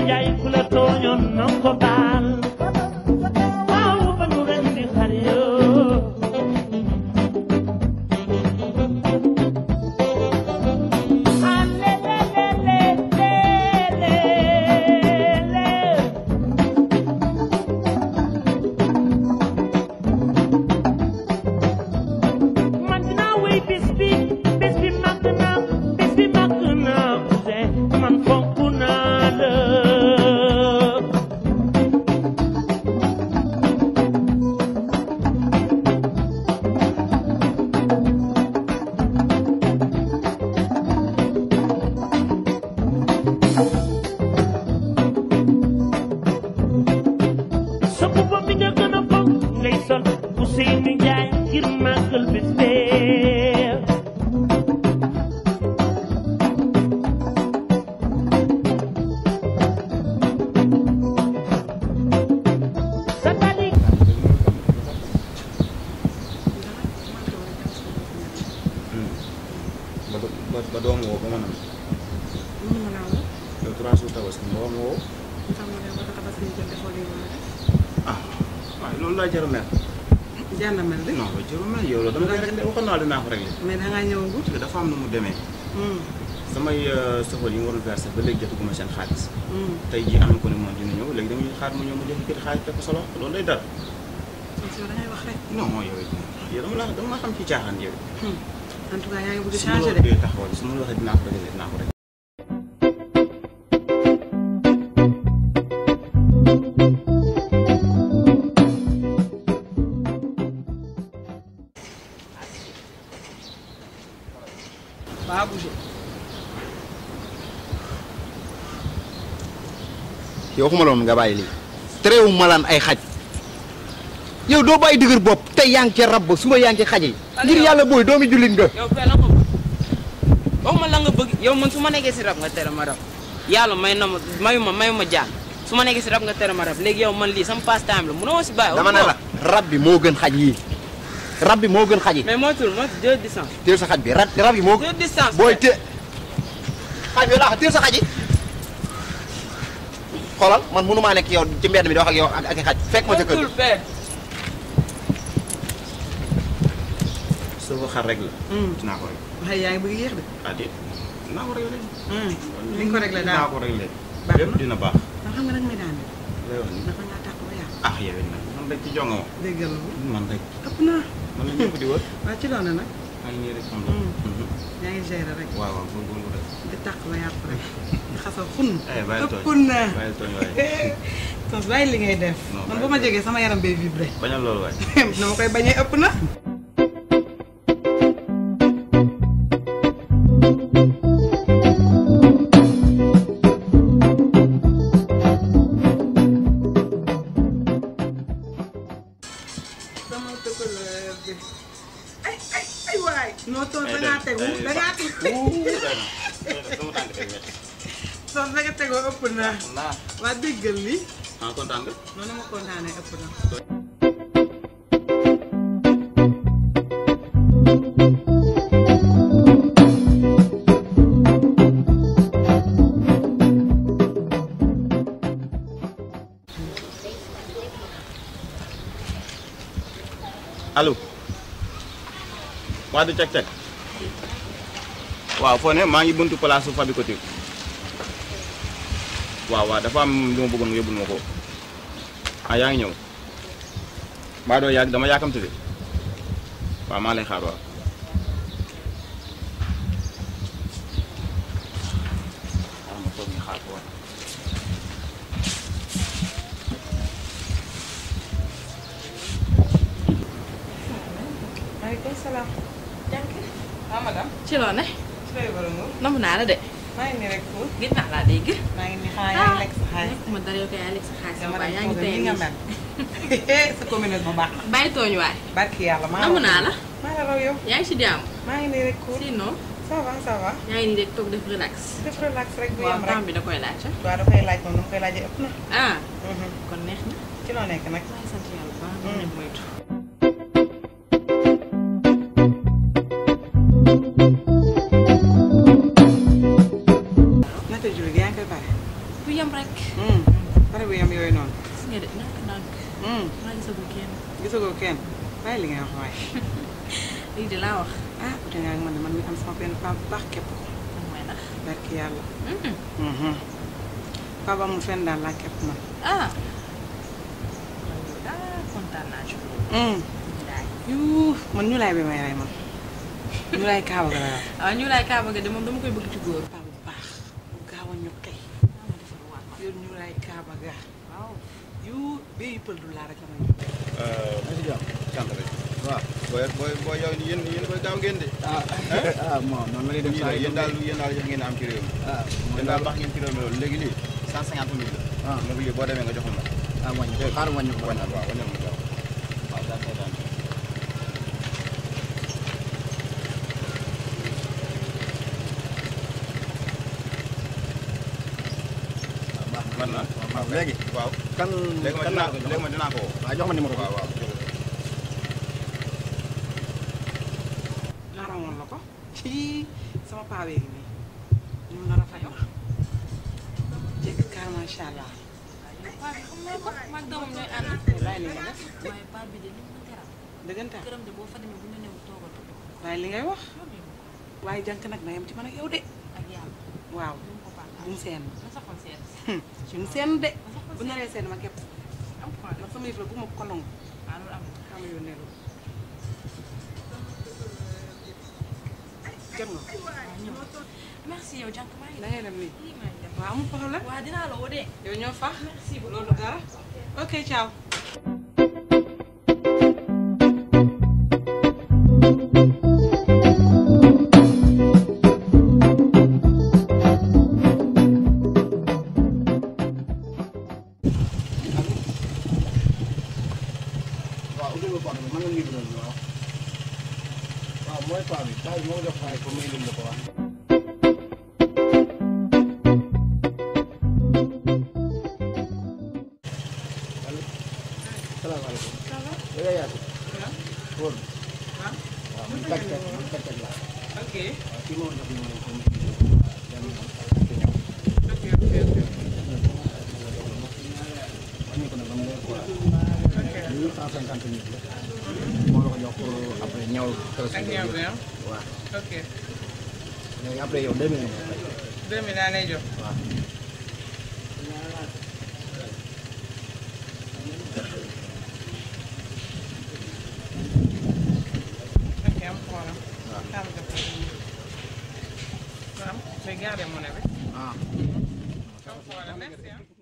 njaay ku la tooñoon na ko baal waaw ba nu ren di xar yoo ah le le le le le le man dinaa wéy bis bi bis bi màgg na bis bi màgg na Ouzin man fonk naa la sa boppam bi nga gën a fonk ngay sol Ousseynou Ndiaye ngir màggal bis bee sa tali ba do- ba ba doom woo ba ma nam mënu ma laa woo yow trois jours tabaski ba ma woo lu tax ma dem ba tabaski ñu jël defoo lii ma def ah waaye loolu laa jaru mer jar na mel de non ba jaru mer yow loolu dama koy réglé waxoon naa la dinaa ko réglé mais da ngaa ñëwagul parce que dafa am nu mu demee samay sofal yi nga waroon versé ba léegi jotaguma seen xaalis tey jii am na ko ne moom dina ñëw léegi damuy xaar mu ñëw mu jël kër xaalis teg ko solo loolu day dara yow da ngay wax rek non yow it yow dama la dama la xam ci caaxaan yow en tout cas yaa ngi bëgg su ma la changer de waxee taxawal su ma la waxee dinaa ko réglé dinaa ko réglé baa bougé yow waxuma la woon nga bàyyi lii terewu malaan ay xaj yow doo bàyyi dëgër bopp tey yaa ngi ca rab ba suba yaa ngi ci xaj yi ngir yàlla booy doomi jullit nga yow fee la nga bëgg waxuma la nga bëgg yow man su ma nekkee si rab nga tere ma rab yàlla may na ma mayu ma mayu ma jaan su ma nekkee si rab nga tere ma rab léegi yow man lii sama passe time la mënoo si bàyyi dama ne la rab bi moo gën xaj yi rab bi moo gën xaj yi mais moo tur moo deux distance teel sa xaj bi rab rab yi moo deux distance booy te xaj bi laa teel sa xaj yi xoolal man mënu maa nekk yow ci mbedd mi di wax ak yow ak ak i xaj fekk ma ca kër tur fee soo ko xar rek la dinaa ko réglé waaye yaa ngi bëgg yéex de ah déet dinaa ko réglé li nga ko réglé daal dinaa ko réglé Baax na. lépp dina baax ndax xam nga nag may daan lay wax ni dafa ngaa tàq ba yàqu ah yow it nag man rek ci jonga ma déggal ma man rek ëpp naa man la ñëpp di wër waa ci loolu nag maa ngi nii rek xam Mm. la yaa ngi gérer rek waaw waaw góorgóorlu rek di tàq ba yàqu rek di xasa xun eh bàyyi tooñ ëpp naa bàyyi tooñ waaye tos bàyyi li ngay def Non, man bàyyi bu ma ko. jógee sama yaram bay vibré bañal loolu waaye na ma koy bañee ëpp na sama tëkkaleer bi ay ay ay waay noo toog da ngaa tegu da ngaa tegu sama tànk teg métti tos da nga tegoo ëpp na naa waa déggal li ah kontaan nga noonu ma kontaanee ëpp na allo waa du cek cek waaw foo ne maa ngi buntu place su Fabi Couture waaw waaw dafa am lu ma bëggoon nga yóbbul ma ko ah yaa ngi ñëw mbaa doo yàgg dama yàkkamte de waaw maa lay xaar waaw xaaral ma toog ñu xaar ko waaw maaleykum salaam. jànk. ah madame. ci loo ne su fekkee borom nga. namm naa la de maa ngi nii rek pour. gis naa laa dégg maa ngi nii xanaa yaa ngi lekk sa xaalis. ma dara yow kay yaa lekk sa xaalis dama waaye dem yaa ngi foofu tey nii nga mel. sa commune bu baax na. bàyyi tooñ waay barki yàlla maa namm naa la maa la raw yow. yaa ngi ci jàmm maa ngi nii rek pour. sinon ça va ça va. yaa ngi nii rek toog def relax def relax rek bu waaw yem temps rek. bi da koy laaj ah waaw dafay laaj moom nu mu koy laajee ëpp na. ah kon neex na ci loo nekk nag. maa ngi sant yàlla bu baax dama leen moytu naka jullit yaa ngi koy pare. bu yem yam rek. pare bu yam yooyu noonu. gis nga de nànk nànk. maa gisagul kenn. gisagoo kenn bàyyi li ngay wax waaye. lii de laa wax. ah ute nga ak man de man mi am sama benn paa bu baax képp ko. man mooy nax. barki yàlla. paa ba amul fenn daal laa képp man. ah. ah kontaan naa ci loolu. yuu man ñu laay bi may rey man. ñu laay kaaba ga la wax. ah ñu laay kaaba ga de moom dama koy bëgg ci góor. paa bu baax bu gaaw a ñu kay. yow ñu laay kaaba ga. waaw. yuu bee yu pël du laa rek la may. si jàmm sant rek waaw booy booy booy yow yéen yéen koy gaaw ngeen de ah ah bon noonu la ñuy def yéen saa daal yi yéen daal yéen daal jox ngeen am ci réew mi ah yéen daal baax ngeen ci réew mi loolu léegi lii cent cinquante mille la ah léegi lii boo demee nga joxoon ma ah wàññi ko xaaral wàññi ko wañal waaw wañal ma gaaw waaw daal kay daal man na waaw léegi waaw kan léegi ma kan dinaa laa ko jox léegi ma dinaa ko woo waaw jox ma numéro bi waaw waaw xaaral woon la ko. kii sama paa bee ngi nii. ñu nar a fay ma. jekk kaar macha allah. paa bi xam naa ko maag doomam ñooy ànd. bàyyi li nga def. waaye paa bi de ni mu ma teral. dëggantaan këram de boo fa demee bu ñu new toogal ko toog. bàyyi li ngay wax. loolu yëngu ko waaye jànk nag na yem ci man ak yow de. ak yàlla. waaw bu mu ko baaxee. bu mu seen. na sa xol seen. bu mu seen de. na sa xol bu naree seen ma képp. am problème. ndax sama yëf la bu ma ko nangu. ah loolu am na. xam nga yónnee loolu. jot nga ko. waaw ñëw. merci yow jànk maa ngi da ngay dem nii. lii maa ngi dem. waaw amul problème. waa dinaa la woo de. yow ñoo fax. merci beaucoup. loolu dara. ok ciao. waaw ubbi nga porte bi mën nga nuyu doon waaw waaw mooy paa bi paa bi moo jox xaalis pour mu indil la ko wax allo salaamaaleykum da nga yaatu wóor na waaw man tag tag man tag tag laa ok. waaw kii moo jox numéro pour mu indil la ko dem te ñëw ok ok ok. wàññi ko nag ba mu leer quoi lii cent cinquante mille la moo la ko jox pour après ñëw ak ñëw bi ah. waaw ok. léegi après yow deux mille nga fay 2000 laa lay jox. waaw ok am problème. waaw xaaral ma jox ko. waaw. mais gardez monnaie bi. ah am problème merci ah.